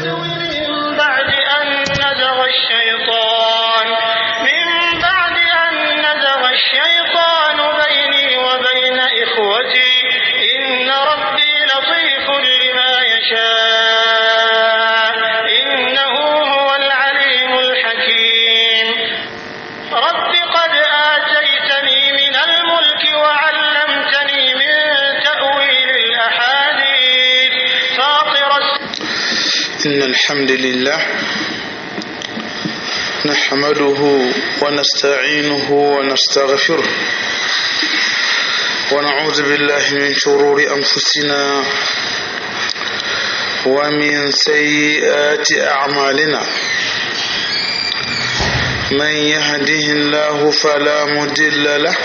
من بعد أن نزغ الشيطان من بعد أن نزغ الشيطان بيني وبين إخوتي إن ربي لطيف لما يشاء إنه هو العليم الحكيم رب قد آتيتني من الملك وعلمتني من تأويل الأحاديث فاطر إن الحمد لله نحمده ونستعينه ونستغفره ونعوذ بالله من شرور أنفسنا ومن سيئات أعمالنا من يهده الله فلا مضل له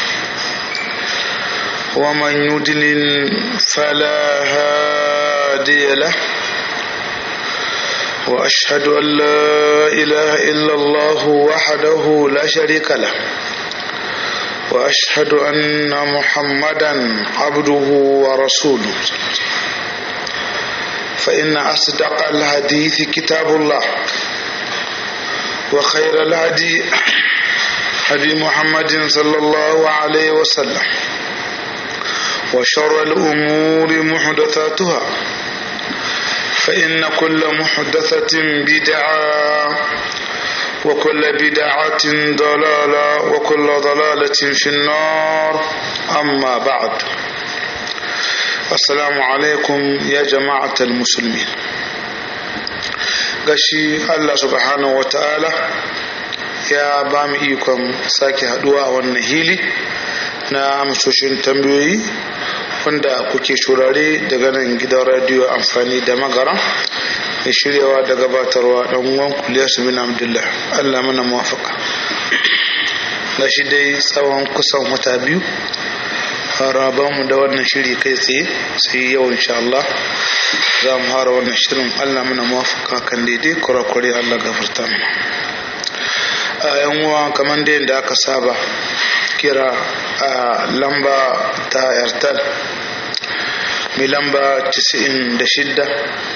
ومن يضلل فلا هادي له وأشهد أن لا إله إلا الله وحده لا شريك له وأشهد أن محمدا عبده ورسوله فإن أصدق الحديث كتاب الله وخير الهدي هدي محمد صلى الله عليه وسلم وشر الأمور محدثاتها فإن كل محدثة بدعة وكل بدعة ضلالة وكل ضلالة في النار أما بعد السلام عليكم يا جماعة المسلمين gashi Allah subhanahu wa ta'ala ya ba mu ikon sake haduwa a wannan hili na amsoshin tambayoyi wanda kuke shurare daga nan gidan radiyo amfani da magara da shiryawa da gabatarwa dan uwan kuliyar su bin abdullah allah mana muwafaka na shi dai tsawon kusan wata biyu mu da wannan shiri kai tsaye sai yau insha Allah za mu fara wannan shirin allah mana muwafaka kan daidai kurakure allah gafarta mana a yan uwa kamar da yadda aka saba kira a lamba ta airtel mai lamba 96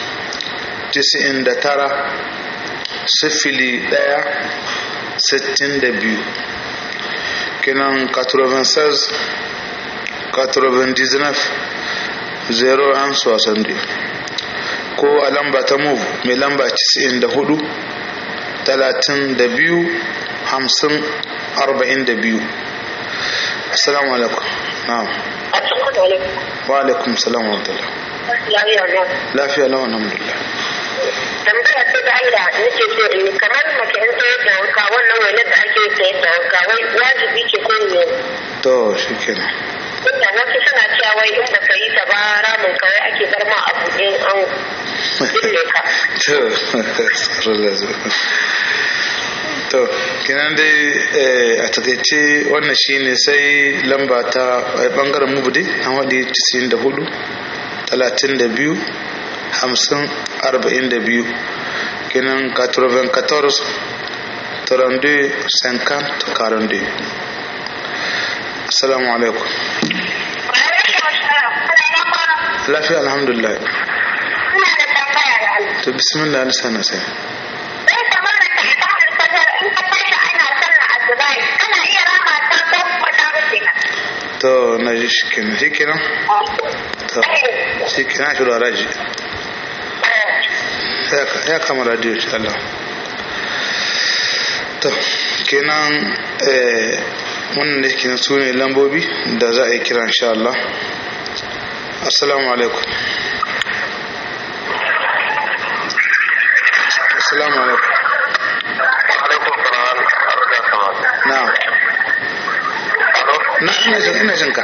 99 sifili daya sittin da biyu kinan 96 99 0 an sosan ko a lamba ta move mai lamba 94 32 50 42 assalamu alaikum na'am wa alaikum salam wa rahmatullah lafiya lawa alhamdulillah tambaya ce da Allah nake so in yi kamar mace in sayar da wanka wannan wani da ake sayar da wanka wai wajibi ce ko ne to shikenan Tunda wasu suna cewa wai in baka yi ta ba ramin kawai ake bar ma a buɗe an binne ka. to to kenan dai a takaice wannan shine sai lamba ta bangaren mubudi an waɗi 94 32 50 42 kenan 94 32 50 42 assalamu alaikum lafiya alhamdulillah Ina da tambaya da Allah. to bismillah na sana sai Sai kamar da ta ita alfajar in ka tashi ana sallar asubai kana iya rama ta ko kuma ta rufe ka. to na ji shi kenan shi kenan to shi kenan shi da raji ya kama radio insha Allah to kenan eh wannan da kenan su ne lambobi da za a yi kira insha Allah assalamu alaikum assalamu alaikum alaikum salam arda sama na'am na ina jin ina jin ka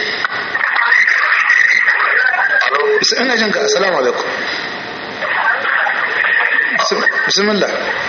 ina jin ka assalamu alaikum bismillah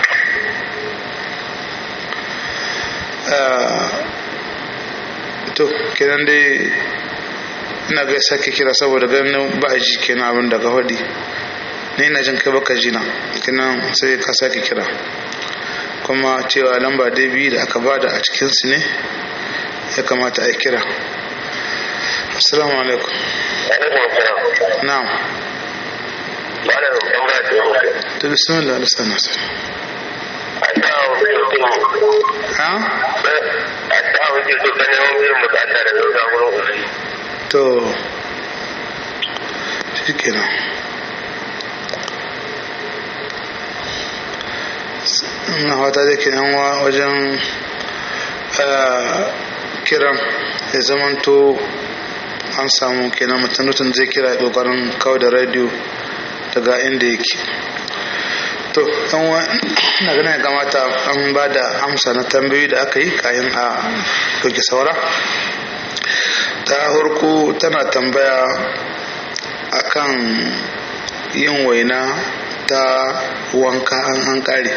to kenan dai ina ga sake kira saboda ganin ba a ji kenan abin da ka faɗi ni ina jin kai baka ji na kenan sai ka sake kira kuma cewa lamba dai biyu da aka bada a cikinsu ne ya kamata a yi kira assalamu alaikum alaikum salam na'am malam tambaya ce muke to bismillah alisa nasir a ta mutum ha a ta mutum to ta neman biyan bukata da zai samu uzuri to shi kenan na wata da ke nan wajen eh, kiran ya zamanto an samu kenan mutum mutum zai kira ya kokarin kawo da radio daga inda yake to yan wa na ganin ya kamata an ba da amsa na tambayoyi da aka yi kayan a ɗauki saura ta harko tana tambaya akan yin waina ta wanka an an kare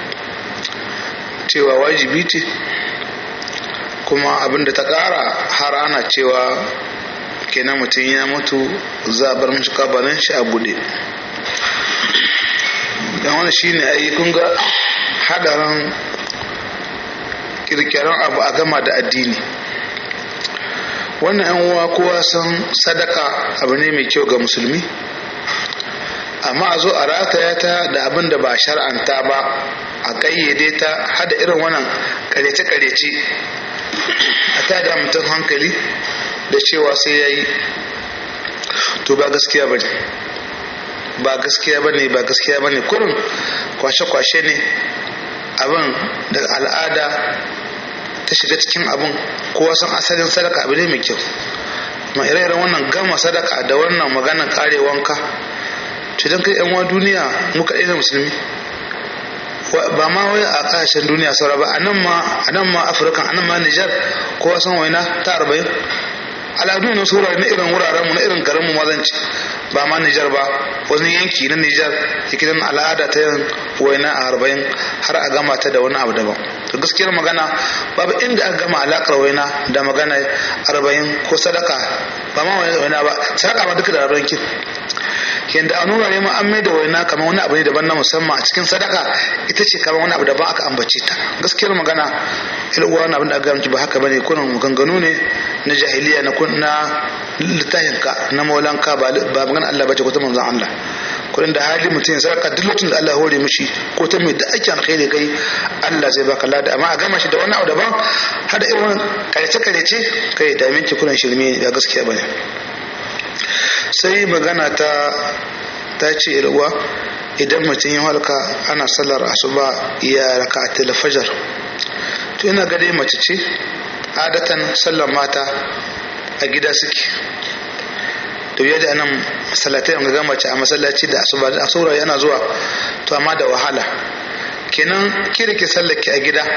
cewa wajibi ce kuma abinda ta kara har ana cewa kenan mutum ya mutu za a bar mashi kabarin shi a bude don wani shi ne ayi kun ga hadarin kirkiran abu a gama da addini wannan yan uwa kowa san sadaka abu ne mai kyau ga musulmi amma a zo a rataya ta da abin da ba shar'anta ba a kayyade ta hada irin wannan karece-karece a ta da mutum hankali da cewa sai ya yi to ba gaskiya ba ne ba gaskiya ba ne ba gaskiya ba ne kurin kwashe-kwashe ne abin da al'ada ta shiga cikin abin kowa san asalin sadaka abu ne mai kyau ma ire-iren wannan gama sadaka da wannan maganar kare wanka to don kai yan duniya mu kaɗai na musulmi ba ma wai a ƙasashen duniya saura ba a nan ma a nan ma afirka a nan ma nijar kowa san waina ta arba'in al'adu na sura na irin wuraren mu na irin garin mu mazanci ba ma nijar ba wani yanki na nijar yake nan al'ada ta yin waina a arba'in har a gama ta da wani abu daban to gaskiyar magana babu inda aka gama alakar waina da magana arba'in ko sadaka ba ma waina ba sadaka ma duka da arba'in kin yanda a nuna ne ma an mai da waina kamar wani abu ne daban na musamman a cikin sadaka ita ce kamar wani abu daban aka ambace ta gaskiyar magana ilwa wani abin da aka gamci ba haka bane kunan maganganu ne na jahiliya na kun na littafin ka na maulanka ba ba magana Allah bace ko ta manzon Allah kudin da hali mutum ya sadaka duk lokacin da Allah hore mishi ko ta mai da ake alkhairi kai Allah zai baka lada amma a gama shi da wani abu daban hada irin wani karece karece kai da minti kunan shirme ba gaskiya bane sai magana ta ta ce irwa idan mutum ya halka ana sallar asuba ya raka a fajar to ina ga dai mace ce adatan sallar mata a gida suke to yadda anan masallatai an ga mace a masallaci da asuba da asura yana zuwa to amma da wahala kenan ki rike sallar ki a gida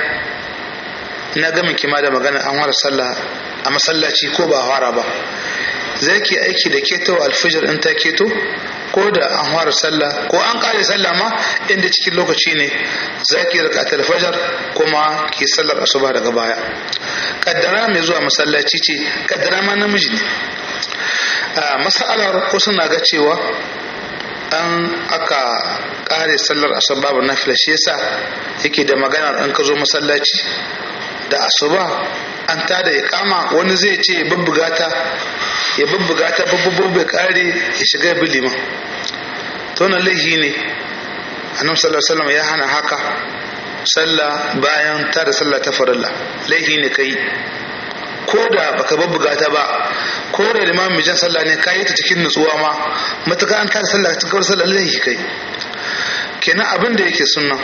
na ga miki ma da magana an fara sallah a masallaci ko ba fara ba zai ke aiki da keto alfijir in ta keto ko da an fara sallah ko an kare sallah ma inda cikin lokaci ne za ki rika alfajar kuma ki sallar asuba daga baya kaddara mai zuwa masallaci ce kaddara ma namiji ne a masalar ko suna ga cewa an aka kare sallar asuba babu nafila shi yasa yake da magana an ka zo masallaci da asuba an tada ya kama wani zai ce ya bubbuga ta ya bubbuga ta bubbugo bai kare ya shiga ya bi liman to na laihi ne annabi sallallahu alaihi wasallam ya hana haka sallah bayan tada sallah ta farilla laihi ne kai ko da baka bubbuga ta ba ko da limamin jan sallah ne kayi ta cikin nutsuwa ma matuƙa an tada sallah cikin sallah laihi kai kenan abin da yake sunna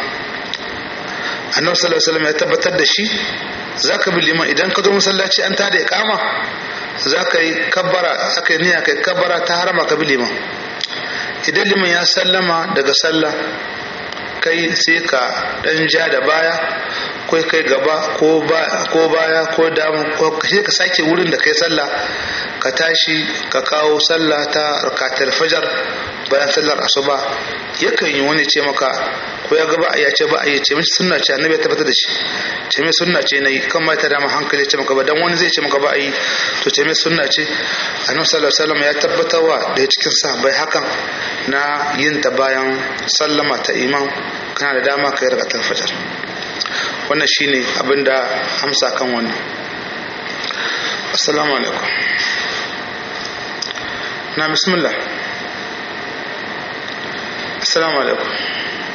annabi sallallahu alaihi wasallam ya tabbatar da shi zaka bi liman idan ka zo masallaci an tada iqama zaka yi kabbara aka yi niyya kai kabbara ta harama ka bi liman idan liman ya sallama daga sallah kai sai ka dan ja da baya ko kai gaba ko baya ko dama ko sai ka sake wurin da kai sallah ka tashi ka kawo sallah ta rakatul fajar bayan sallar asuba yakan yi wani ce maka ko ya gaba ya ce ba a ce mishi sunna ce annabi ya tabbatar da shi ce mai sunna ce nayi kan ma ta dama hankali ce maka ba dan wani zai ce maka ba a yi to ce mai sunna ce annabi sallallahu alaihi wasallam ya tabbatarwa da cikin sahabbai hakan na yin ta bayan sallama ta imam kana da dama ka yi rakatul fajar wannan shine abin da amsa kan wannan assalamu alaikum na bismillah assalamu alaikum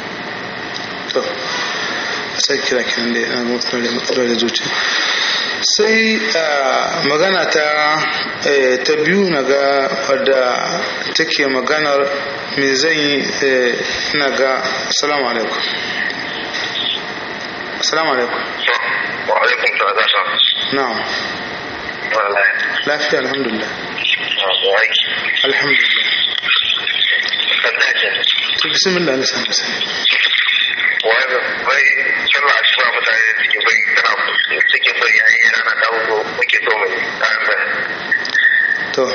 to sai kira kiran da yana matsalar matsalar da zuci sai magana ta ta biyu na ga wadda take maganar me zan yi na ga assalamu alaikum assalamu alaikum wa alaikum salam za na'am wallahi lafiya alhamdulillah wa aiki alhamdulillah sanda ce to bismillah na sanar sai wai bai sallah asuba mutane da suke bai kana suke bari yayin rana ta hudu muke so mu kayan bai to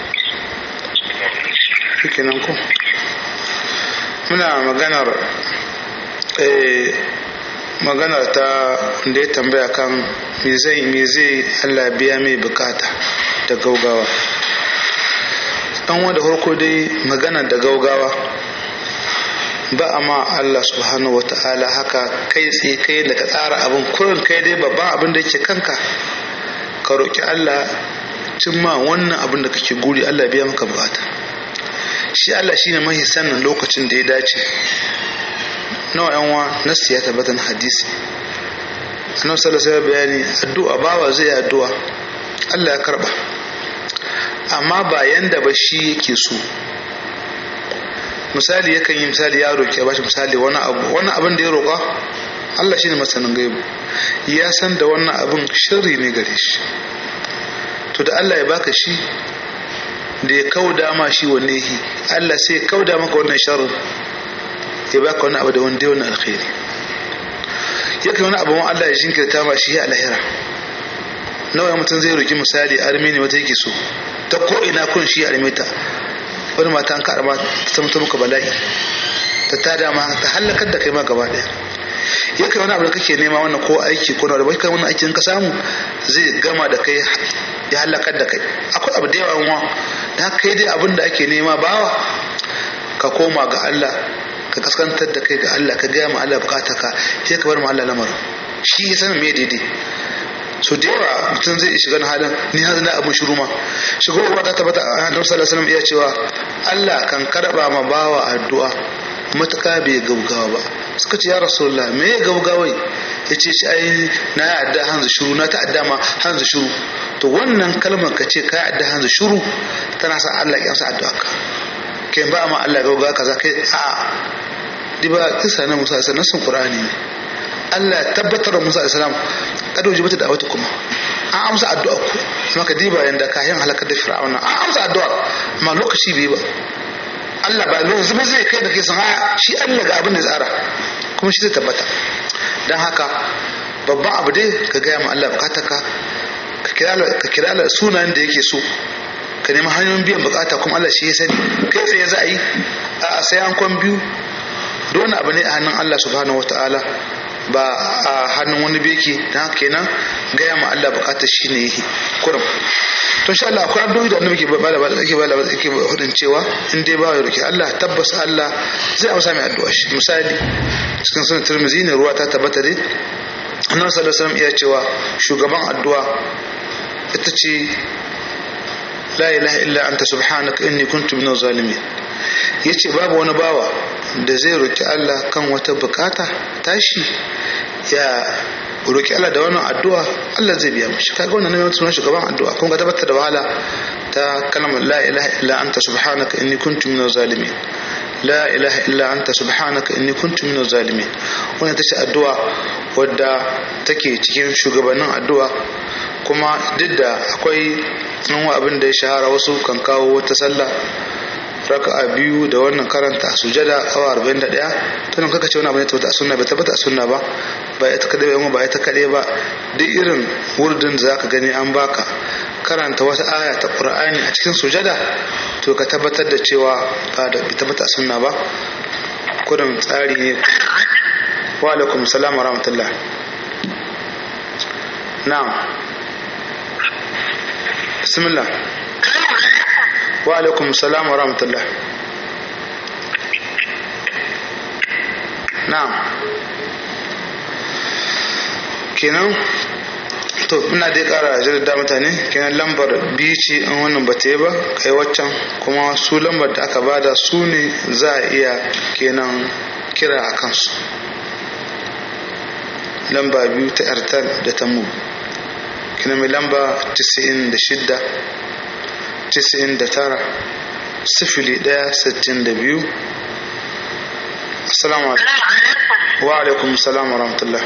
shi nan ko muna maganar eh, maganar ta wanda ya tambaya kan me zai me zai Allah biya mai bukata da gaugawa dan wanda farko dai magana da gaugawa ba a ma Allah subhanahu wa ta'ala haka kai tsaye kai da ka tsara abin kurin kai dai babban abin da yake kanka ka roƙi Allah cimma wannan abin da kake guri Allah biya maka bukata shi Allah shine mahi sannan lokacin da ya dace nawa yan wa nasu ya tabbata na hadisi annabi sallallahu alaihi bayani addu'a bawa zai addu'a Allah ya karba amma ba yanda ba shi yake so misali yakan yi misali ya roƙi ba shi misali wani abu wani abin da ya roƙa Allah shine masanin gaibu ya san da wannan abin shirri ne gare shi to da Allah ya baka shi da ya kauda ma shi wanne yi Allah sai ya kauda maka wannan sharrin ya baka wani abu da wanda ya wani alkhairi yakan wani abu Allah ya jinkirta ma shi a lahira nawa mutum zai roki misali armeni wata yake so ta ko ina kun shi armeta wani mata an kaɗa ma ta mutu muka bala'i ta tada ma ta halakar da kai ma gaba ɗaya yakan wani abu da kake nema wannan ko aiki ko na da bai kai wannan aikin ka samu zai gama da kai ya halakar da kai akwai abu da yawa wa da kai dai abin da ake nema bawa ka koma ga Allah ka kaskantar da kai ga Allah ka gaya ma Allah bukata ka sai ka bar ma Allah lamarin shi ya sanin me daidai so da yawa mutum zai shiga na halin ni har na abin shiru ma shigo ba ta tabbata a annabi sallallahu alaihi wasallam iya cewa Allah kan karba ma bawa addu'a matuka bai gaugawa ba suka ce ya rasulullah me ya gaugawai ya ce shi ai na ya adda hanzu shuru na ta adda ma hanzu shuru to wannan kalmar ka ce ka adda hanzu shuru tana sa Allah ya sa addu'a ka kai ba ma Allah gaugawa kaza kai a di ba kisa na Musa sai nasin Qur'ani ne Allah ya tabbatar da Musa alaihi salam kada wajibi ta da'awata kuma an amsa addu'a ku kuma ka diba yanda kayan halakar da fir'auna an amsa addu'a amma lokaci bai ba Allah ba yanzu ba zai kai da kai san shi Allah ga abin da tsara kuma shi zai tabbata don haka babban abu dai ka gaya ma Allah bukata ka ka kira Allah sunayen da yake so ka nemi hanyoyin biyan bukata kuma Allah shi ya sani kai tsaye za a yi a sai an kwan biyu don abu ne a hannun Allah subhanahu wataala ba a hannun wani beki don haka kenan gaya ma Allah bukatar shi ne yake kurum to insha Allah akwai addu'o'i da annabi ke ba da yake ba da yake hudin cewa in dai ba ya roki Allah tabbas Allah zai amsa mai addu'a shi misali cikin sunan Tirmidhi ne ruwa ta tabbata dai annabi sallallahu alaihi wasallam iya cewa shugaban addu'a ita ce la ilaha illa anta subhanaka inni kuntu minaz zalimin yace babu wani bawa da zai roki Allah kan wata bukata tashi ya roki Allah da wannan addu'a Allah zai biya mishi kaga wannan ne sunan shugaban addu'a kun ga tabbatar da wahala ta kalmar la ilaha illa anta subhanaka inni kuntu minaz zalimin la ilaha illa anta subhanaka inni kuntu minaz zalimin wannan tace addu'a wadda take cikin shugabannin addu'a kuma duk da akwai nan abin da ya shahara wasu kan kawo wata sallah raka'a biyu da wannan karanta sujada awa 41 to nan kaka ce wani abu ne tabbata sunna bai tabbata sunna ba ba ita kadai ba ba ita kadai ba duk irin wurdin da zaka gani an baka karanta wata aya ta qur'ani a cikin sujada to ka tabbatar da cewa ba da bai tabbata sunna ba kudin tsari ne wa alaikum salam wa rahmatullah na'am bismillah wa alaikum salam wa rahmatullah na'am kenan to ina dai kara jaddada mutane kenan lambar biyu ce in wannan ba ta yi ba kai waccan kuma su lambar da aka bada su ne za a iya kenan kira a kansu lamba biyu ta airtel da ta mu kina mai lamba 96 99 sifili ɗaya sittin da biyu assalamu alaikum wa alaikum salam wa rahmatullah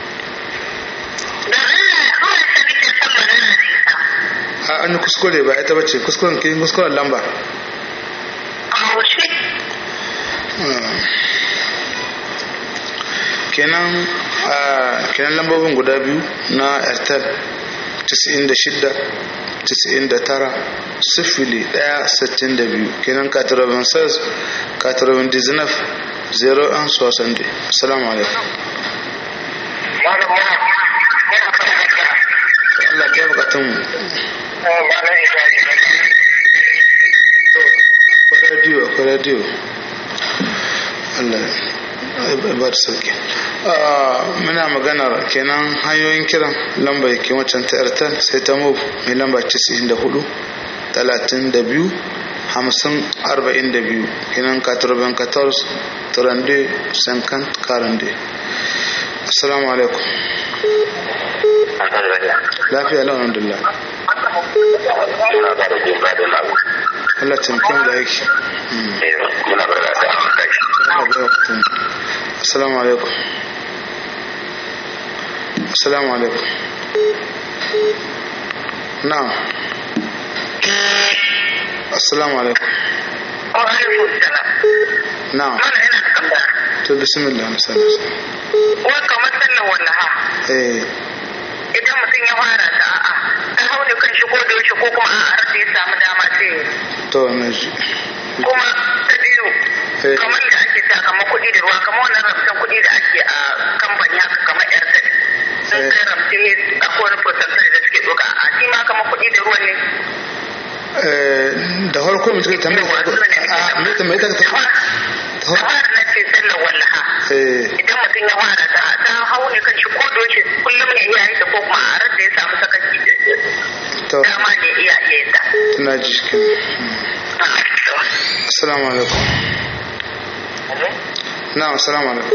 a an yi kuskure ba ita bace kuskuren kin kuskuren lamba kenan kenan lambobin guda biyu na airtel 96 99 sifili ɗaya sittin da biyu kenan katarabin sas katarabin dizinaf zero an sosan da assalamu alaikum Allah ya bukatun mu akwai radio akwai radio Allah ya ba da sauki muna maganar kenan hanyoyin kiran lamba ke wancan ta airtel sai ta move mai lamba 94 32 hamsin arba'in da biyu kenan katurban kators turande sankan karande assalamu alaikum lafiya lau alhamdulillah Allah tamkin da yake assalamu alaikum assalamu alaikum na'am assalamu alaikum wa alaikum salam na'am mana ina da tambaya to bismillah na sallallahu wai kamar sallar wallaha eh idan mutum ya fara ta a'a ta hau ne kan shi ko da yaushe ko kuma a'a har da ya samu dama sai ya yi. to na ji kuma ta biyu Eh. kamar da ake sa kamar kuɗi da ruwa kamar wannan ramsan kuɗi da ake a kamfani haka kamar airtel sun Eh. kai ramsi ne akwai wani percentage da suke ɗauka a shi ma kamar kuɗi da ruwan ne Eh, da farko mutum ta mai a mai ta mai ta ta da fara na ce sallar wallaha eh idan mutum ya fara ta ta hau ne kan shi ko da yaushe kullum ne iya yin ta ko kuma a ran da ya samu sakaci to dama ne iya iya yin ta na ji kin assalamu alaikum na'am assalamu alaikum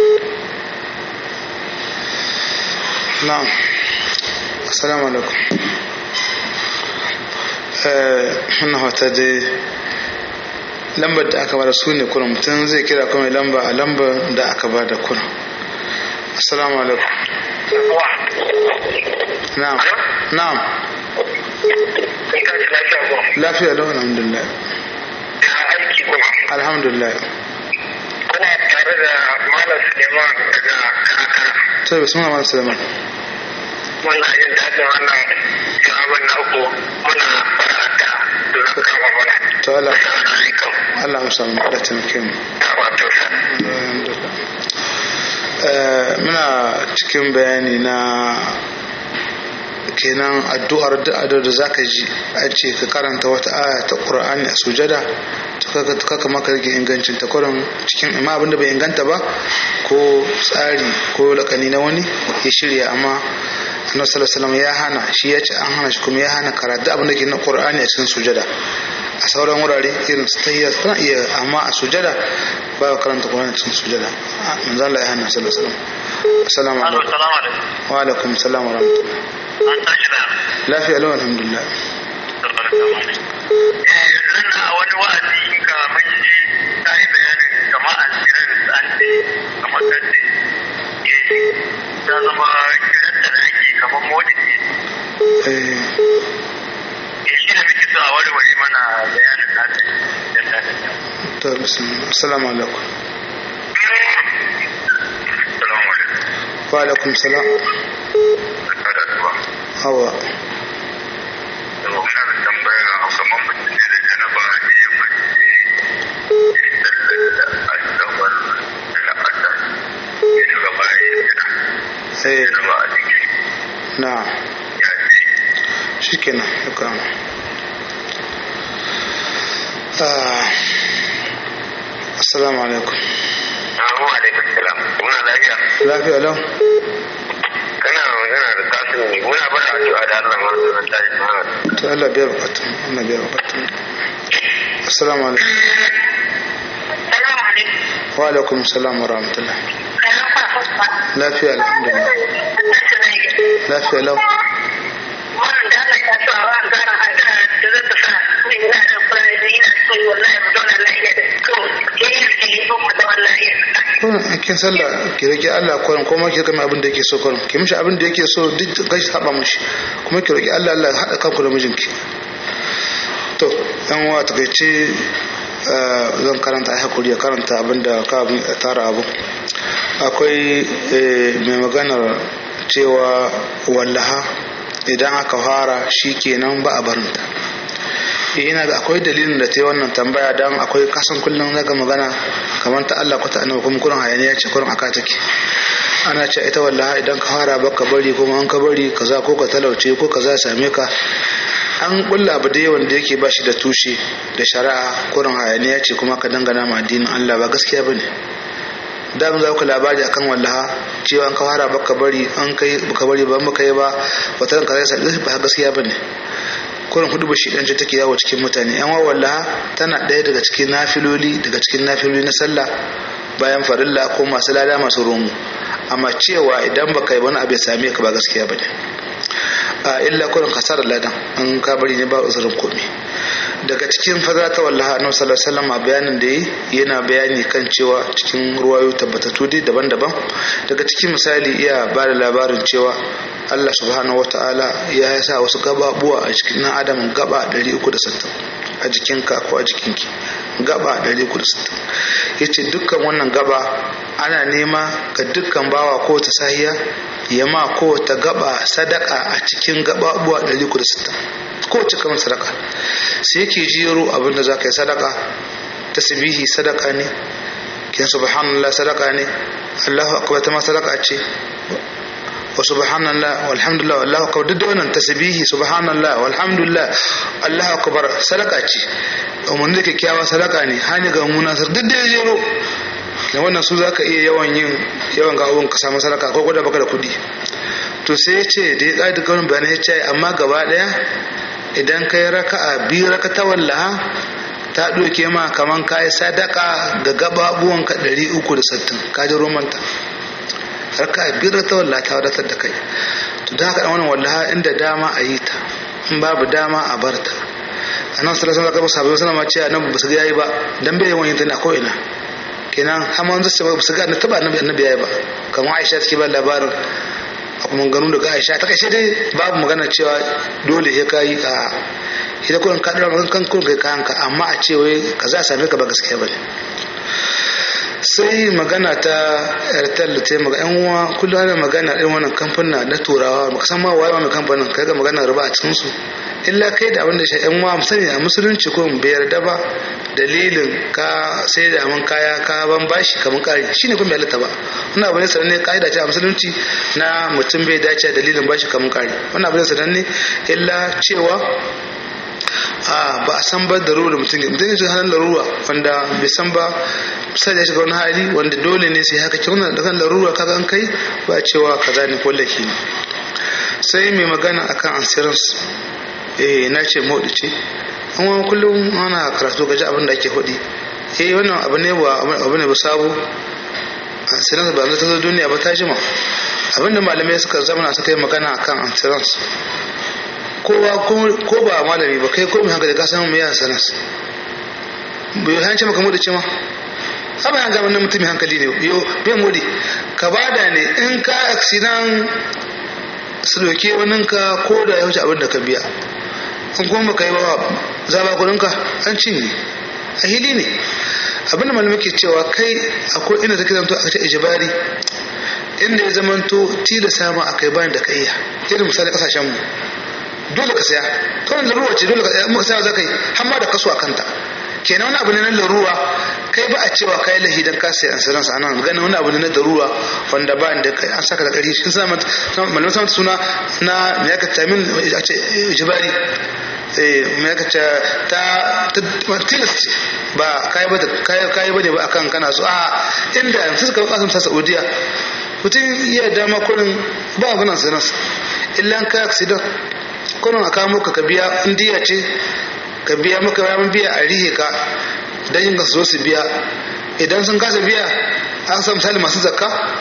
na'am assalamu alaikum eh wannan wata dai lambar da aka bada su ne kuna mutum zai kira kuma lamba a lambar da aka bada kuna assalamu alaikum na'am na'am lafiya lau alhamdulillah alhamdulillah kuna tare da malam suleiman daga karakara to bismillah malam sulaiman muna jin daɗin wannan jawabin na uku muna fara da suna kama mana to Allah assalamu alaikum Allah ya samu da taimake mu ta wato sa Eh, muna cikin bayani na kenan addu'ar da da zaka ji an ce ka karanta wata aya ta Qur'ani a sujada to kaga kaka maka rage ingancin ta kurin cikin amma abinda bai inganta ba ko tsari ko lakani na wani ya shirya amma annabi sallallahu alaihi wasallam ya hana shi ya ce an hana shi kuma ya hana karatu abin da ke na Qur'ani a cikin sujada a sauran wurare irin su tahiyya kana iya amma a sujada ba ka karanta Qur'ani cikin sujada Ah, manzo Allah ya hana sallallahu alaihi wasallam assalamu alaikum salamu alaikum wa alaikum assalam wa rahmatullah an tashi da lafiya lau alhamdulillah nan a wani wa'azi ka mun ji ta yi bayanin kama an jiran an ce kamar kace eh ta zama kiran da ake kamar modin ne eh eh shi da muke so a warware mana bayanin nata da ta to bismillah assalamu alaikum Assalamu alaikum. wa alaikum salam Barka da zuwa. hawa Yau ina da tambaya a kamar mutum ne da janaba da ya mace ya sallar da asabar da la'asar ya shiga bayan gida. eh Janaba a jiki na ya ce shikenan ya kama Ah, assalamu alaikum Assalamu alaikum salam. Muna lafiya. lafiya lau Kana magana da kasu ne. Muna bada addu'a da Allah ma da ta yi mana. to Allah biya bukatun Allah biya bukatun assalamu alaikum salamu alaikum wa alaikum salam wa rahmatullah kayan fa lafiya alhamdulillah lafiya lau wannan da Allah ya sa wa gara a da da zata sa mai ina da fara da ina so wallahi mu zauna lafiya da to ke yi ke yi mu zauna lafiya kurin kin sallah ki roki Allah kurin kuma ki kama abin da yake so kurin ki mishi abin da yake so duk gashi saba mishi kuma ki roki Allah Allah ya hada kanku da mijinki to yan uwa takaice eh, zan karanta ai hakuri ya karanta abin da ka abin ya tara abu akwai eh, mai maganar cewa wallaha idan aka fara shi kenan ba a barinta eh ina ga akwai dalilin da ta yi wannan tambaya don akwai kasan kullum zaga magana kamar ta Allah ko ta annabi kuma kurin hayaniya ce kurin aka take ana ce ita wallahi idan ka fara baka bari kuma an ka bari kaza ko ka talauce ko kaza ya same ka an kulla abu da wanda yake ba shi da tushe da shari'a kurin hayaniya ce kuma ka dangana ma addinin Allah ba gaskiya bane da mun za ku labari akan wallaha cewa an ka fara baka bari an kai baka bari ba muka yi ba wata ran kaza sai ba gaskiya bane kurin hudu ba shidan ce take yawo cikin mutane yan wallaha tana ɗaya daga cikin nafiloli daga cikin nafiloli na sallah bayan farilla ko masu lada masu romu amma cewa idan baka yi wani abu ya same ka ba gaskiya bane a illa kurin kasar ladan an ka bari ne ba uzurin komai daga cikin fadara ta wallaha annabi sallallahu alaihi wasallam a bayanin da yi yana bayani kan cewa cikin ruwayo tabbatattu dai daban-daban daga cikin misali iya ba da labarin cewa Allah subhanahu wata'ala ya sa wasu gababuwa a cikin nan adam gaba 360 a jikinka ko a jikinki gaba 360 yace dukkan wannan gaba ana nema ga dukkan bawa ko ta sahiya ya ma ko ta gaba sadaka a cikin gababuwa 360 ko ta kamar sadaka sai yake jero abinda za ka yi sadaka tasbihi sadaka ne kin subhanallah sadaka ne Allahu akbar ta ma sadaka ce wa subhanallah walhamdulillah wallahu akbar duk da wannan tasbihi subhanallah walhamdulillah Allahu akbar sadaka ce umarni da kyakkyawa sadaka ne hani ga munasar duk da ya jero da wannan su zaka iya yawan yin yawan ga abun ka samu sadaka ko gwada baka da kudi to sai ya ce da ya ƙa'ida kaunin bayanai ya ce amma gaba ɗaya idan ka yi raka'a biyu raka ta wallaha ta ɗauke ma kaman ka yi sadaka ga gababuwanka ɗari uku da sittin ka ji romanta raka'a biyu raka ta wallaha ta wadatar da kai to da haka ɗan wannan wallaha inda dama a yi ta in babu dama a bar ta a nan sallallahu alaihi wasallam sahabbai suna ce annabi ba su ga yayi ba dan bai yawan yin ta ne a ko ina kenan har ma zai ba su ga annabi taba annabi annabi yayi ba kamar Aisha take ba labarin a kuma ganu daga Aisha ta kashe dai babu magana cewa dole ya kai a ita kullun ka dora magan kan kullun kai kayanka amma a ce wai kaza a same ka ba gaskiya bane sai magana ta airtel da ta magana yan uwa kullum ana magana irin wannan kamfanin na turawa baka san ma waye mai kamfanin kai ga magana riba a cikin su illa kai da abin da shi yan uwa sani a musulunci ko bai yarda ba dalilin ka sai da mun kaya ka ban bashi kamar kari shine kuma bai halatta ba wannan abu ne sananne kaida ce a musulunci na mutum bai dace dalilin bashi kamar kari wannan abu ne sananne illa cewa a ba a san ba da ruwa da mutum mutum ya halin larura wanda bai san ba sai ya shiga wani hali wanda dole ne sai haka kyau da kan larura kaga an kai ba cewa kaza ne ko laki ne sai mai magana akan assurance eh na ce modi ce amma kullum ana karatu gaji abin da ake hudi eh wannan abu ne ba abu ne ba sabo assurance ba ta zo duniya ba ta jima abinda malamai suka zama suka yi magana akan assurance kowa ko ba malami ba kai ko mai hankali ka samu mai sanas bai hanci maka mudi ce ma haba yan gama na mutum mai hankali ne yo bai mudi ka bada ne in ka aksidan su doke wani ka ko da ya wuce abin da ka biya in kuma baka yi ba za ba kudinka an cinye a hili ne abin da malamai ke cewa kai akwai inda take zanto a ce ijibari inda ya zamanto tilasa ma akai bayan da ka iya irin misali kasashen mu dole ka saya to wannan laruwa ce dole ka saya muka saya za ka yi har ma da kaso a kanta kenan wani abu ne na laruwa kai ba a cewa kai lahi dan ka sai insurance a nan ganin wani abu ne na daruwa wanda ba da kai an saka da ƙarfi shi sa malamin sa suna na me aka ta min a ce jibari eh me aka ta ta tilas ce ba kai ba kai kai bane ba akan kana so a inda yanzu suka kasance sa Saudiya mutum iya dama kurin ba abunan insurance illa ka accident kurin a kawo ka biya indiya ce ka biya maka ramin biya a rihe ka don yin su su biya idan sun kasa biya an san misali masu zakka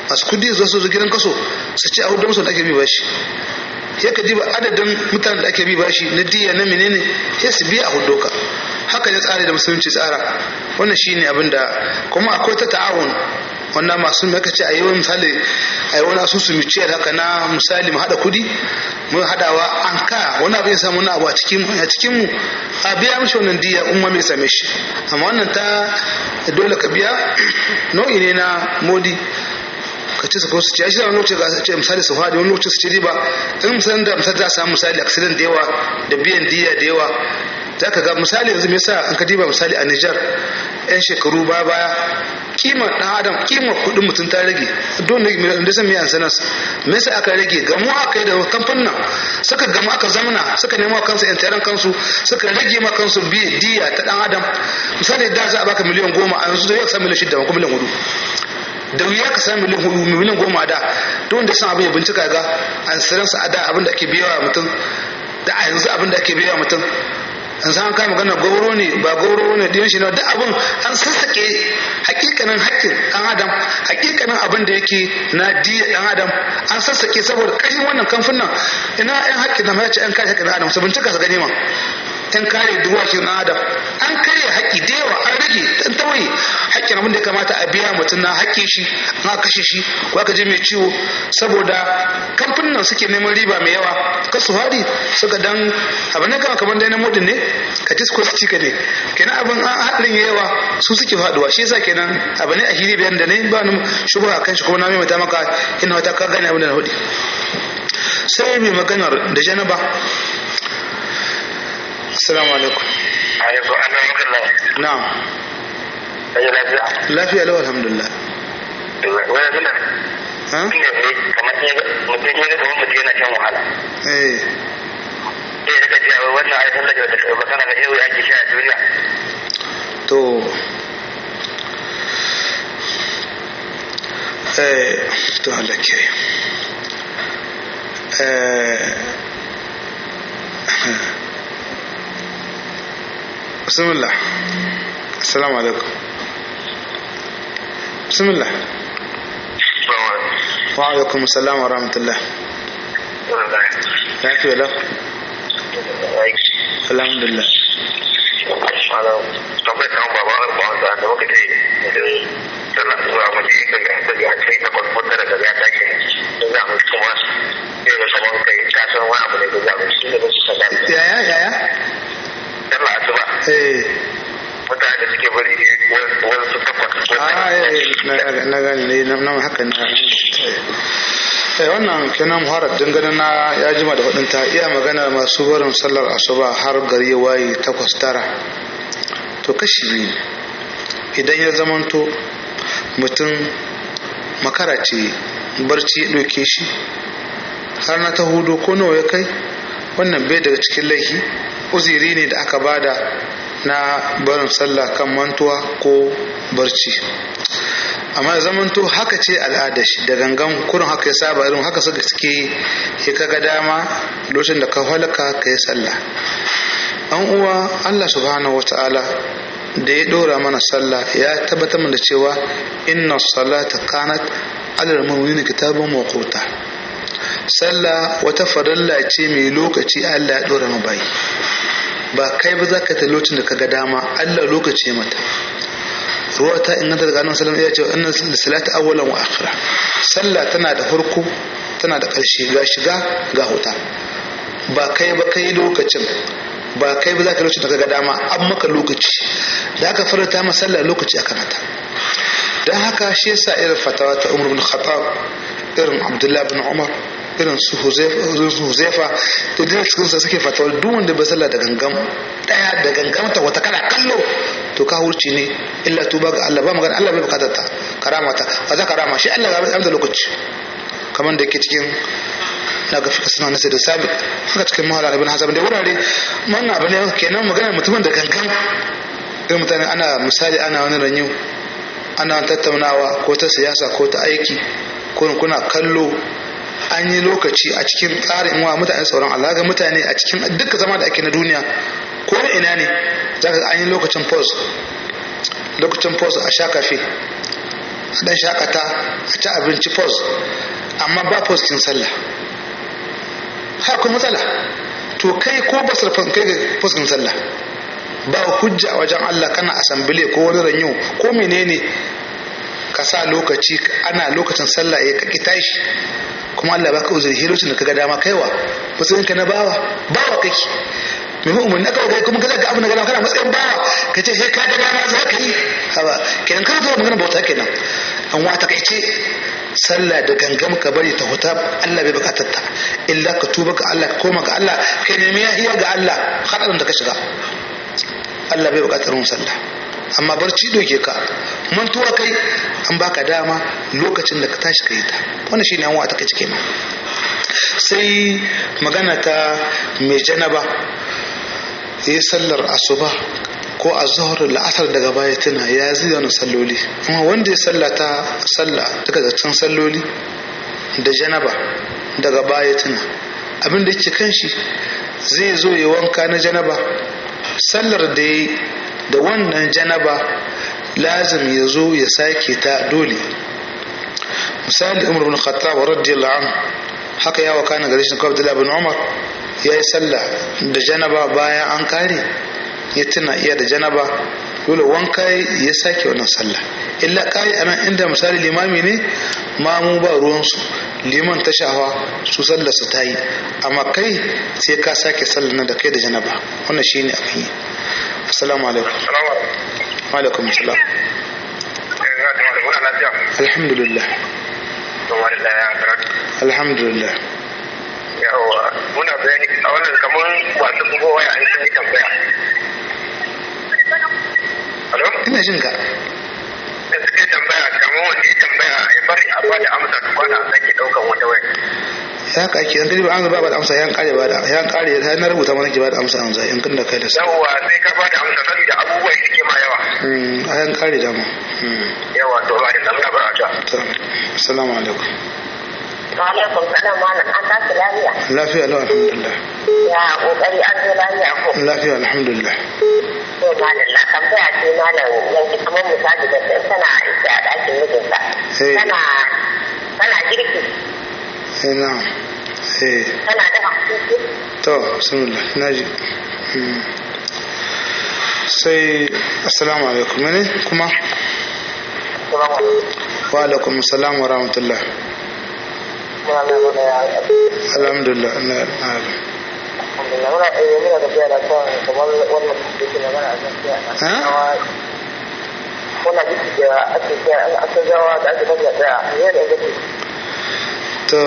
masu kudi zuwa su zo gidan kaso su ce a hudu musu da ake bi bashi ya ka diba adadin mutanen da ake bi bashi na diya na menene ya su biya a hudu ka haka ne tsari da musulunci tsara wannan shine abin da kuma akwai ta ta'awun wannan masu maka ce a yi wani misali a yi wani asusu miciyar haka na misali mu haɗa kudi mun haɗawa an ka wani abin ya samu wani abu a cikin a cikin mu a biya mishi wannan diya umma mai same shi amma wannan ta dole ka biya nau'i ne na modi ka ce su ko su ce shi wani lokaci ga ce misali su faɗi wani lokaci su ce riba in misali da misali za a samu misali accident da yawa da biyan diya da yawa za ka ga misali yanzu me yasa an ka diba misali a Nijar yan shekaru ba baya kimar dan adam kimar kudin mutum ta rage don ne da san miyan sanas me yasa aka rage gamu aka yi da kamfanin suka gamu aka zamana suka nemo kansu yan taron kansu suka rage ma kansu biye diya ta dan adam misali da za a baka miliyan goma a yanzu da yau sa miliyan shida ko miliyan hudu da wuya ka sami miliyan hudu miliyan goma da don da san abin ya bincika ga an saransa a da abin da ake biyawa mutum da a yanzu abin da ake biyawa mutum an san kai magana gauro ne ba gauro ne din shi ne duk abin an sassake hakikanin haƙƙin dan adam hakikanin abin da yake na diya dan adam an sassake saboda ƙarfin wannan kamfanin ina yan haƙƙin na mace yan kare haƙƙin dan adam su bincika su gani ma yan kare duwashin dan adam an kare haƙƙi da yawa an rage dan tawaye haƙƙin abin da ya kamata a biya mutum na haƙƙin shi na kashe shi ko aka je mai ciwo saboda kamfanin suke neman riba mai yawa kasu haɗi suka dan abin da kama kamar dai na mudin ne ka disko su cika ne kenan abin an haɗin yawa su suke faɗuwa shi yasa kenan abu ne a hiri bayan da ne ba ni shubha kan shi kuma na mai maka ina wata ka gane abin da na hudu sai mai maganar da janaba assalamu alaikum alaikum alaikum na'am Ayi lafiya. lafiya lau alhamdulillah Wani zuna. ha Inda ne kamar ne mutum ne kamar mutum yana shan wahala. eh Sai ya rika cewa wannan ai sallar da ta ba sana ga yau ya ake sha a duniya. to eh to Allah ke eh bismillah assalamu alaikum bismillah wa alaikum assalam wa rahmatullah lafiya lau alhamdulillah Malam, tambayar kan baba har ba wanda da muka ce idan tana zuwa mace kan ga ta ya kai ta kwatkwat da daga ya tashi da za mu kuma sai ga kamar kai ka san wani abu ne da za mu shi ne ba su san yaya yaya sallah asuba eh mutane da suke bari wani su takwas ah eh na na gani ne na na haka na eh wannan kenan muharar dangane na ya jima da hudun ta iya magana masu barin sallar asuba har gari ya waye takwas tara to kashi biyu ne. idan ya zamanto mutum makara ce barci ya ɗauke shi har na ta hudu ko nawa ya kai wannan bai daga cikin laifi uziri ne da aka bada na barin sallah kan mantuwa ko barci amma ya zamanto haka ce al'ada shi da gangan kurin haka ya saba irin haka suka suke ya kaga dama lokacin da ka halaka ka yi sallah an uwa Allah subhanahu wa ta'ala da ya dora mana sallah ya tabbatar mana da cewa inna salata kanat alal mu'minina kitabun mawquta sallah wata farilla ce mai lokaci Allah ya dora ma bayi ba kai ba za ka ta lokacin da ka ga dama Allah lokaci ya mata ruwa ta inganta daga annabi sallallahu alaihi wasallam ya ce inna salata awwalan wa akhira sallah tana da farko tana da ƙarshe ga shiga ga huta ba kai ba kai lokacin ba kai ba za ka lokacin da ka ga dama an maka lokaci da aka farata ma sallah lokaci aka mata don haka shi yasa irin fatawa ta umar bin khattab irin abdullahi bin umar irin su huzaifa da dina cikinsa suke fatawa duk wanda bai sallah da gangam daya da gangamta wata kana kallo to ka hurci ne illa tuba ga Allah ba magana Allah bai bukatar ta karama ta ba za karama shi Allah ga da lokaci kamar da yake cikin na ga fika suna nasa da sabi haka cikin mahala ibn hazam da wurare wannan abu ne kenan magana mutumin da gangan irin mutane ana misali ana wani ranyu ana tattaunawa ko ta siyasa ko ta aiki ko kuna kallo an yi lokaci a cikin tsarin wa mutane tsoron Allah ga mutane a cikin duka zama da ake na duniya ko na ina ne za ka an yi lokacin pause lokacin pause a sha kafe a dan shakata a ci abinci pos amma ba postin sallah har kuma matsala to kai ko ba sarfan kai ga postin sallah ba hujja a wajen Allah kana asambile ko wani ranyo ko menene ka sa lokaci ana lokacin sallah ya kaki tashi kuma Allah baka uzuri lokacin da kaga dama kaiwa matsayin ka na bawa bawa kake mai umarni aka kai kuma kaza ga abu na gana kana matsayin bawa ka ce sai ka ga dama za ka yi haba kenan ka zo magana bauta kenan an wata kai ce sallah da gangam ka bari ta huta Allah bai bukatar ta illa ka tuba ga Allah ka koma ga Allah kai nemi yahiya ga Allah hadarin da ka shiga Allah bai bukatar mun sallah amma barci doke ka mantuwa kai an baka dama lokacin da ka tashi ka yi ta wannan shine an wata kai kenan sai magana ta mai janaba ya yi sallar asuba ko a zuhar la'asar daga baya tuna ya zai wani salloli amma wanda ya sallata salla daga can salloli da janaba daga baya tuna abin da yake kan shi zai zo ya wanka na janaba sallar da ya da wannan janaba lazim ya zo ya sake ta dole misali umar bin khattab radiyallahu anhu haka ya wakana gare shi kawai Abdullah bin Umar ya yi sallah da janaba bayan an kare ya tuna iya da janaba dole wanka ya sake wannan sallah illa kai anan inda misali limami ne mamu ba ruwansu liman ta shafa su sallar su ta yi amma kai sai ka sake sallar nan da kai da janaba wannan shine abin yi assalamu alaikum wa alaikum assalam alhamdulillah alhamdulillah yawa muna bayani a wannan kamar wasu bugo waya an sun yi tambaya Alo? ina jin ka Da suka yi tambaya kamar wanda ya tambaya ya bari a bada amsa tukwana a sake daukan wata waya. ya ka ake an ba an ba da amsa yan kare ba da yan kare ya na rubuta mana ke ba da amsa an zai in da kai da sa Yawwa sai ka bada amsa saboda abubuwa suke ma yawa. a yan kare da mu Yawa to ba da zamuna ba a ta. to assalamu alaikum Alaikum salam malam an tashi lafiya. lafiya lau alhamdulillah Ya kokari an zo lafiya ko. lafiya alhamdulillah To malam na tambaya ce malam yanzu kamar misali da sai tana aiki a ɗakin mijinta. Eh. Tana tana girki eh na eh tana dafa abinci. to bismillah naji Mm. sai assalamu alaikum ne kuma Kuma wani wa alaikum assalam wa rahmatullah kuma mai muna ya alhamdulillah na na alhamdulillah muna ɗaya muna tafiya da kawai kamar wannan da ke magana a kan fiya na. Ha? Wannan girki da ake fiya aka gawa da ake tafiya ɗaya ne da gaske. to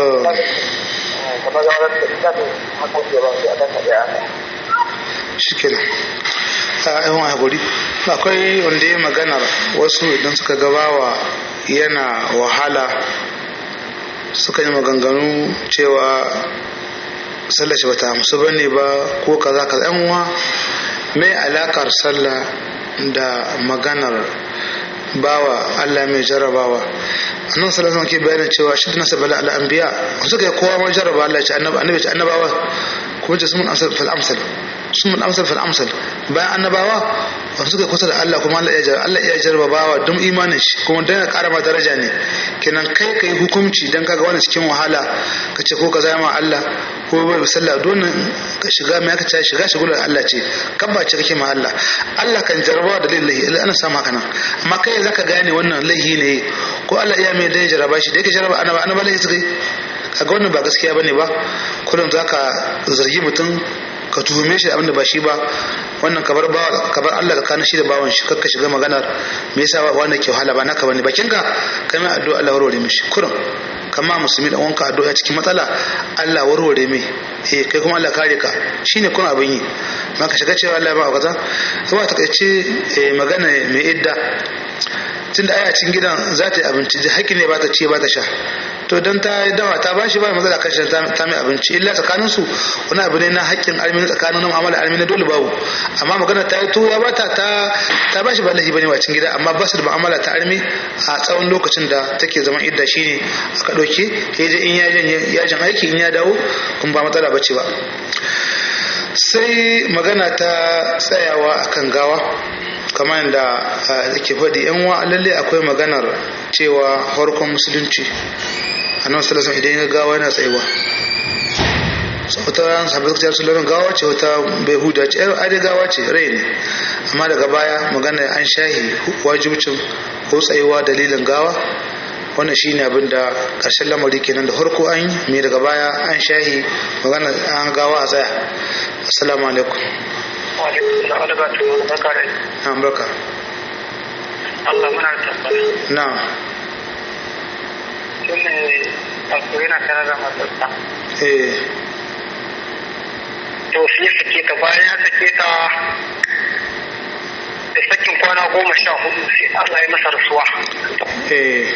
kamar gawar da ta fi hakan ba sai a kan ɗaya. shikenan a yawan haƙuri akwai wanda ya maganar wasu idan suka gabawa yana wahala suka yi maganganu cewa sallah shi bata amsu ba ne ba ko kaza kaza yan uwa mai alakar sallah da maganar bawa Allah mai jarrabawa annan sallallahu alaihi ke bayanin cewa shi nasa bala al anbiya suka yi kowa ma jarraba Allah ya ce annabi annabi ce annabawa kuma ce sun amsal fil amsal sun amsal fil amsal bayan annabawa wanda suka kusa da Allah kuma Allah ya jarraba Allah ya jarraba bawa don imanin shi kuma dan ya kara ma daraja ne kenan kai kai hukunci dan kaga wani cikin wahala ka ce ko ka zama Allah ko bai sallah don ka shiga mai aka ce shiga shigular Allah ce kan ba ce kake ma Allah Allah kan jarraba da lillahi ana samu haka nan amma kai zaka gane wannan laihi ne ko Allah iya mai dan jarraba shi da yake jarraba annaba annaba laihi suka yi kaga wannan ba gaskiya bane ba kullum zaka zargi mutum ka tuhume shi abinda ba shi ba wannan kabar ba kabar Allah ka kana shi da bawan shi kakka shiga maganar me yasa wanda ke wahala ba naka bane bakin ka kai mai addu'a Allah warware mishi kurum kama musulmi da wanka addu'a cikin matsala Allah warware mai eh kai kuma Allah kare ka shine kun abin yi ma ka shiga cewa Allah ya ba kaza kuma ta kace magana mai idda tunda aya cikin gidan za ta yi abinci da haƙƙi ne ba ta ce ba ta sha to don ta dawa ta bashi ba matsala kan shi ta mai abinci illa tsakanin su wani abu ne na haƙƙin almini tsakanin mu'amala almini dole babu amma magana ta yi to ya bata ta ta bashi ba lahi bane wa cikin gida amma ba su da mu'amala ta almi a tsawon lokacin da take zaman idda shine aka ɗauke ya je in yajin aiki in ya dawo kun ba matsala bace ba sai magana ta tsayawa akan gawa kamar yadda ke faɗi yan wa lalle akwai maganar cewa farkon musulunci annabi sallallahu alaihi idan ya gawa yana tsayuwa wata ran sabbin suka ce rasulullah gawa ce wata bai huda ce ai dai gawa ce rai ne amma daga baya magana an shahi wajibcin ko tsayuwa dalilin gawa wannan shine abin da ƙarshen lamari kenan da farko an yi mai daga baya an shahi magana an gawa a tsaya assalamu alaikum wa alaikum salam da batu wani baka da na barka Allah muna tabbata na tun ne wato yana tare da matarsa eh to sai sake ta bayan ya sake ta da sakin kwana goma sha hudu sai Allah ya masa rasuwa eh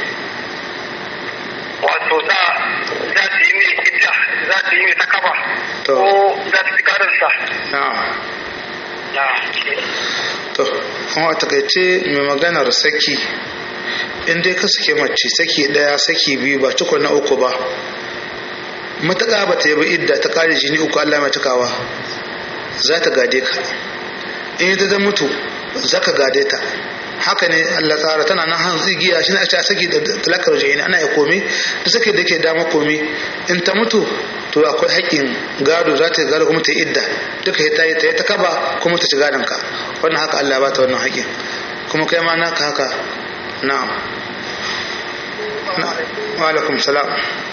wato za za ta yi mai idda za ta yi mai takaba To. ko za ta fi karinsa na na to kuma a takaice mai maganar saki in dai ka sake mace saki daya saki biyu ba cikon na uku ba matuƙa ba ta yi ba idda ta ƙare jini uku Allah mai cikawa za ta gade ka in ita ta mutu za ka gade ta haka ne Allah tsara tana nan han tsigiya shi ne a ce a saki da talakar jini ana ya komi da sake da ke dama komi in ta mutu to akwai haƙƙin gado za ta yi gado kuma ta yi idda duka ya ta yi ta yi ta kaba kuma ta ci gadon ka wannan haka Allah ba ta wannan haƙƙin kuma kai ma naka haka na'am na wa alaikum salam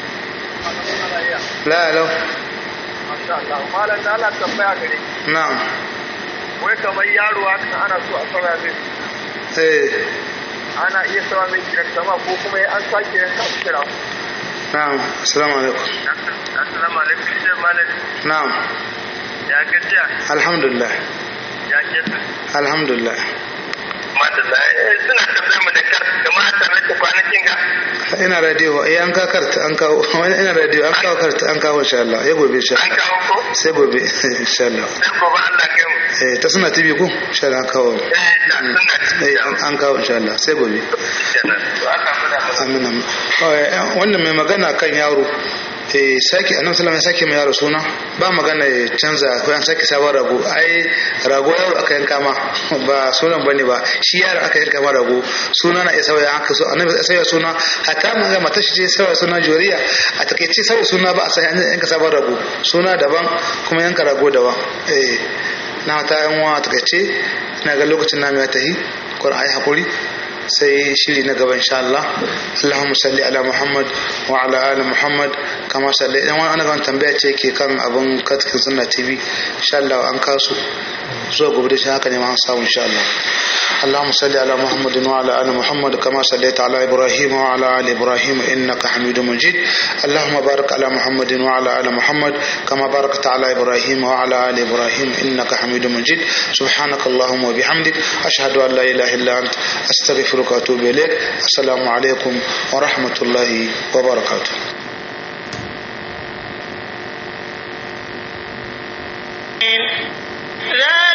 la lau Masha Allah, malam da Allah tambaya gare na'am wai kamar yaro haka ana so a sauya mai eh ana iya sauya mai kiran sama ko kuma ya an sake yanka kira na'am assalamu alaikum assalamu alaikum shi malam na'am ya gajiya alhamdulillah ya kesa alhamdulillah madalla suna tambayar mu da kar da mata rake kwanakin ga ina radio eh an ka karta an kawo wani ina radio an kawo karta an kawo insha Allah ya gobe insha an Allah kawo ko sai gobe insha Allah sai gobe Allah kai mu eh ta suna tv ko insha Allah an kawo eh da suna eh an- an kawo insha Allah sai gobe kenan to aka fada mu amin amin Eh, wannan mai magana kan yaro eh sake annabi sallallahu alaihi wasallam ya sake mai yaro suna ba magana ya canza ko an sake sabon rago ai rago yaro aka yanka ma ba sunan bane ba shi yaro aka yanka ma rago suna na iya sauya aka so annabi ya sauya suna hatta mun ga mata shi ce sauya suna joriya a takeice sauya suna ba a sai an yanka sabon rago suna daban kuma yanka rago daban eh na ta yan wa takeice ina ga lokacin namu ya tahi qur'ani hakuri sai shiri na gaba insha Allah Allahumma salli ala Muhammad wa ala ali Muhammad kama salli idan wani ana tambaya ce ke kan abun katkin sunna TV insha Allah an kasu zuwa gobe da shi haka ne ma an samu insha Allah اللهم صل على محمد وعلى ال محمد كما صليت على ابراهيم وعلى ال ابراهيم انك حميد مجيد اللهم بارك على محمد وعلى ال محمد كما باركت على ابراهيم وعلى ال ابراهيم انك حميد مجيد سبحانك اللهم وبحمدك اشهد ان لا اله الا انت استغفرك واتوب اليك السلام عليكم ورحمه الله وبركاته ذلك